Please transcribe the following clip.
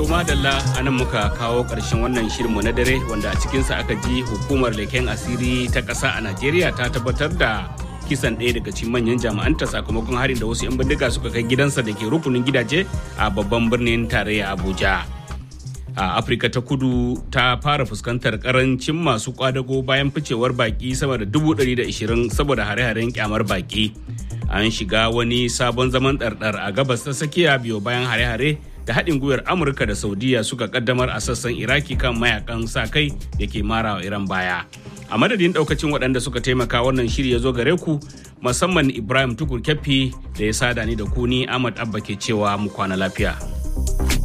madalla a nan muka kawo ƙarshen wannan shirinmu na dare wanda a cikinsa aka ji hukumar leken asiri ta ƙasa a najeriya ta tabbatar da kisan ɗaya daga cikin manyan jami'anta sakamakon harin da wasu 'yan bindiga suka kai gidansa da ke rukunin gidaje a babban birnin tarayya abuja a afirka ta kudu ta fara fuskantar karancin masu kwadago bayan ficewar baki sama da 120 saboda hare-haren kyamar baki an shiga wani sabon zaman ɗarɗar a gabas ta tsakiya biyo bayan hare-hare da haɗin gwiwar amurka da saudiya suka kaddamar a sassan iraki kan mayakan sa kai da ke mara wa iran baya a madadin ɗaukacin waɗanda suka taimaka wannan shiri ya zo gare ku musamman ibrahim tukur kyaffi da ya sada ni da ku ni ahmad abba ke cewa mu kwana lafiya